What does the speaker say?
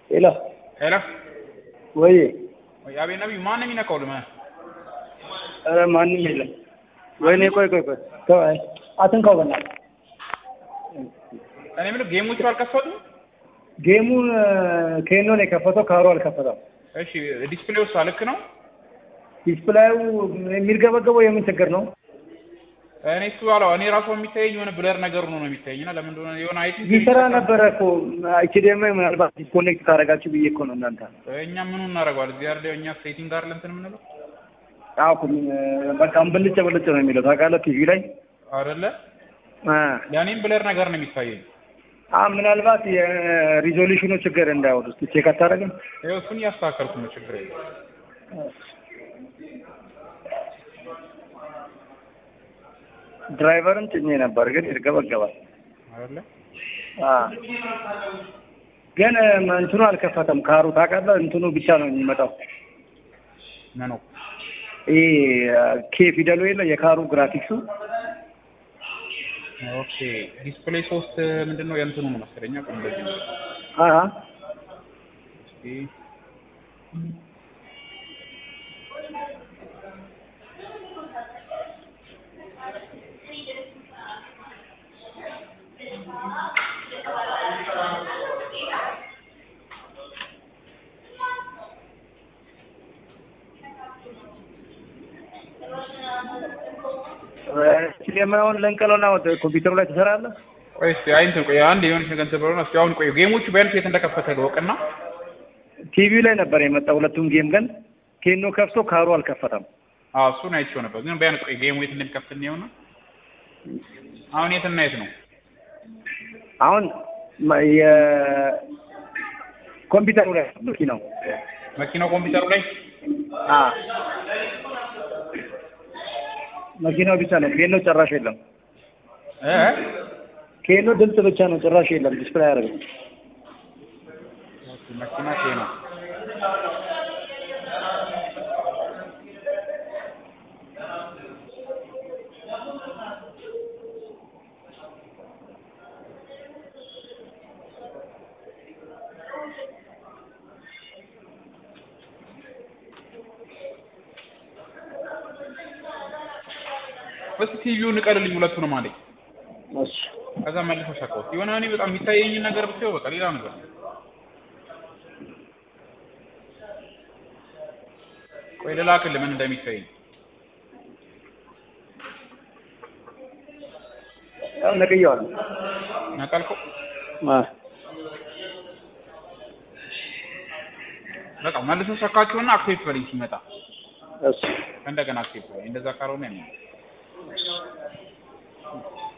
ሄሎ ሄሎ ወይ ወይ አቤት ነብዩ ማን ነው የሚነካው ልመ ኧረ ማንም የለም ወይኔ ቆይ ቆይ ቆይ ተው አይ አትንካው በእናትህ እኔ የምልህ ጌሞቹ አልከፈቱም ጌሙን ኬኖ ነው የከፈተው ካሮ አልከፈተም እሺ ዲስፕሌይ ውስጥ ልክ ነው ዲስፕላዩ የሚርገበገበው የምን ችግር ነው እኔ እሱ አለው እኔ ራሱ የሚታየኝ የሆነ ብለር ነገር ሆኖ ነው የሚታየኝ እና ለምን እንደሆነ የሆነ አይ ቲንክ ይሰራ ነበረ እኮ ኤችዲኤምአይ ምናልባት ዲስኮኔክት ካደረጋችሁ ብዬ እኮ ነው እናንተ እኛ ምኑ እናደርገዋል እዚህ አይደል እኛ ሴቲንግ ጋር ለእንትን የምንለው አዎ እኮ በቃ ብልጭ ብልጭ ነው የሚለው ታውቃለህ ቲቪ ላይ አይደለ አ ለእኔም ብለር ነገር ነው የሚታየኝ አ ምናልባት የሪዞሉሽኑ ችግር እንዳይሆን እስኪ ቼክ አታደርግም ይኸው እሱን እያስተካከልኩ ነው ችግር የለም ድራይቨርን ጭኜ ነበር ግን ይርገበገባል አይደለ አ ግን እንትኑ አልከፈተም ካሩ ታውቃለህ እንትኑ ብቻ ነው የሚመጣው ምኑ ይሄ ኬ ፊደሉ የለ የካሩ ግራፊክሱ ኦኬ ዲስፕሌይ ሶስት ምንድን ነው የእንትኑ ነው መሰለኝ ቆይ እንደዚህ ነው አ እስኪ ኤችዲኤምአይውን ለንቀለውና ኮምፒውተሩ ላይ ትሰራለህ ቆይ እስኪ አይ እንትን ቆይ አንድ የሆነች ነገር እንትን ብሎ እስኪ አሁን ቆይ ጌሞቹ ቢያንስ የት እንደከፈተ ልወቅና ቲቪው ላይ ነበር የመጣው ሁለቱም ጌም ግን ኬኖ ከፍቶ ካሩ አልከፈተም አዎ እሱን አይቼው ነበር ግን ቢያንስ ቆይ ጌሙ የት እንደሚከፍት እንየውና አሁን የትና የት ነው አሁን መ- የኮምፒውተሩ ላይ መኪናው መኪናው ኮምፒውተሩ ላይ አ መኪናው ብቻ ነው ኬኖ ጭራሽ የለም እ ኬኖ ድምፅ ብቻ ነው ጭራሽ የለም ዲስፕላይ አያደርግም መኪና ኬ ነው እስኪ ቲቪውን ንቀልልኝ ሁለቱንም አለኝ እሺ ከዛ መልሶ ሰካሁት የሆነ እኔ በጣም የሚታየኝን ነገር ብታየው በቃ ሌላ ነገር ነው። ቆይ ልላክልህ ምን እንደሚታየኝ ያው ነቅየዋለሁ ነቀልከው አ በቃ መልሶ ሰካችሁና አክሴፕት በለኝ ሲመጣ እሺ እንደገና አክሴፕት በለኝ እንደዛ ካልሆነ ነው